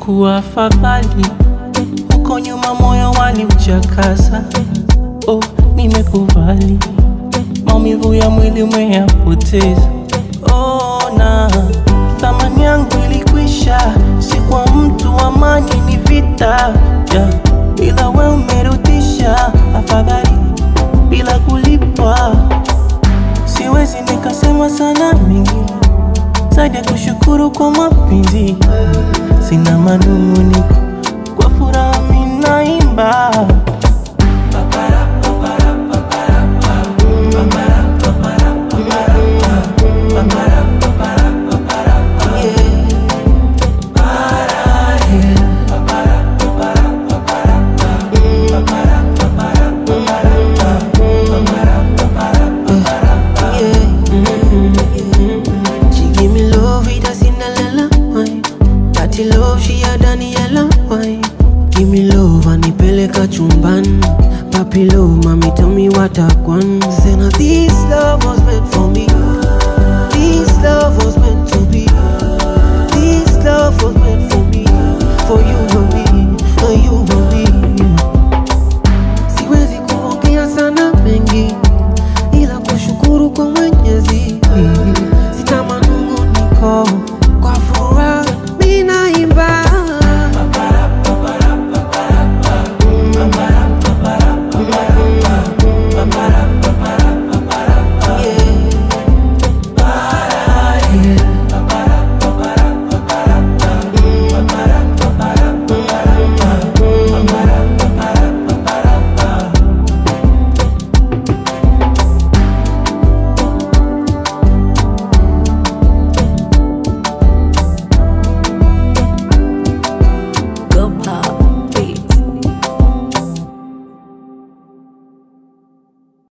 ingekuwa afadhali huko nyuma moyo waliuchakaza. Oh, nimekubali maumivu ya mwili umeyapoteza. Oh, na thamani yangu ilikwisha, si kwa mtu, amani ni vita yeah. Ila we umerudisha afadhali bila kulipwa. Siwezi nikasema sana mingi zaidi ya kushukuru kwa mapenzi. Sina manung'uniko, kwa furaha mimi naimba. She give me love with a Cinderella wine. Dirty love she a Daniela wine. Give me love anipeleka chumbani. Papi love, mommy tell me what I want. Say now this love was meant for me. This love was meant to be. This love was meant for me. For you and me, and you and